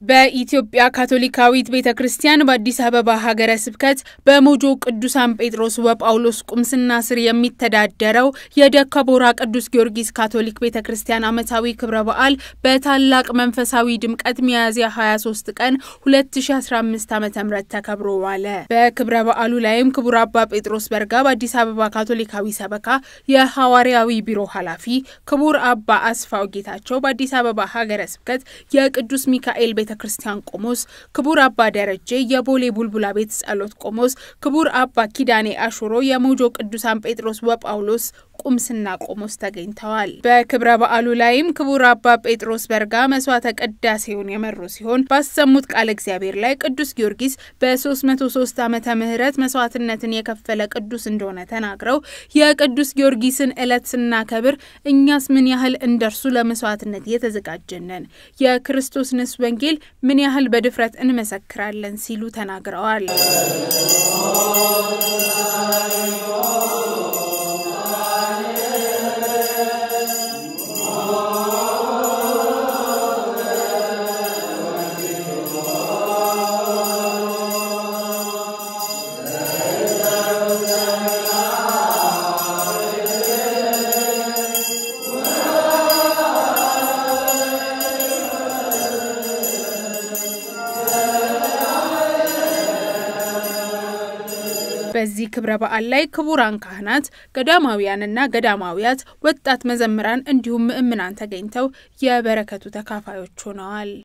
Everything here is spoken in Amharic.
በኢትዮጵያ ካቶሊካዊት ቤተ ክርስቲያን በአዲስ አበባ ሀገረ ስብከት በሞጆ ቅዱሳን ጴጥሮስ ወጳውሎስ ቁምስና ስር የሚተዳደረው የደከቦራ ቅዱስ ጊዮርጊስ ካቶሊክ ቤተ ክርስቲያን ዓመታዊ ክብረ በዓል በታላቅ መንፈሳዊ ድምቀት ሚያዝያ 23 ቀን 2015 ዓ ም ተከብሮ ዋለ። በክብረ በዓሉ ላይም ክቡር አባ ጴጥሮስ በርጋ በአዲስ አበባ ካቶሊካዊ ሰበካ የሐዋርያዊ ቢሮ ኃላፊ፣ ክቡር አባ አስፋው ጌታቸው በአዲስ አበባ ሀገረ ስብከት የቅዱስ ሚካኤል ቤተ ክርስቲያን ቆሞስ፣ ክቡር አባ ደረጀ የቦሌ ቡልቡላ ቤት ጸሎት ቆሞስ፣ ክቡር አባ ኪዳኔ አሹሮ የሞጆ ቅዱሳን ጴጥሮስ ወጳውሎስ ቁምስና ቆሞስ ተገኝተዋል። በክብረ በዓሉ ላይም ክቡር አባ ጴጥሮስ በርጋ መስዋዕተ ቅዳሴውን የመሩ ሲሆን ባሰሙት ቃለ እግዚአብሔር ላይ ቅዱስ ጊዮርጊስ በ303 ዓመተ ምህረት መስዋዕትነትን የከፈለ ቅዱስ እንደሆነ ተናግረው የቅዱስ ጊዮርጊስን ዕለት ስናከብር እኛስ ምን ያህል እንደርሱ ለመስዋዕትነት የተዘጋጀነን የክርስቶስንስ ወንጌል ምን ያህል በድፍረት እንመሰክራለን ሲሉ ተናግረዋል። በዚህ ክብረ በዓል ላይ ክቡራን ካህናት፣ ገዳማውያንና ገዳማውያት፣ ወጣት መዘምራን እንዲሁም ምእምናን ተገኝተው የበረከቱ ተካፋዮች ሆነዋል።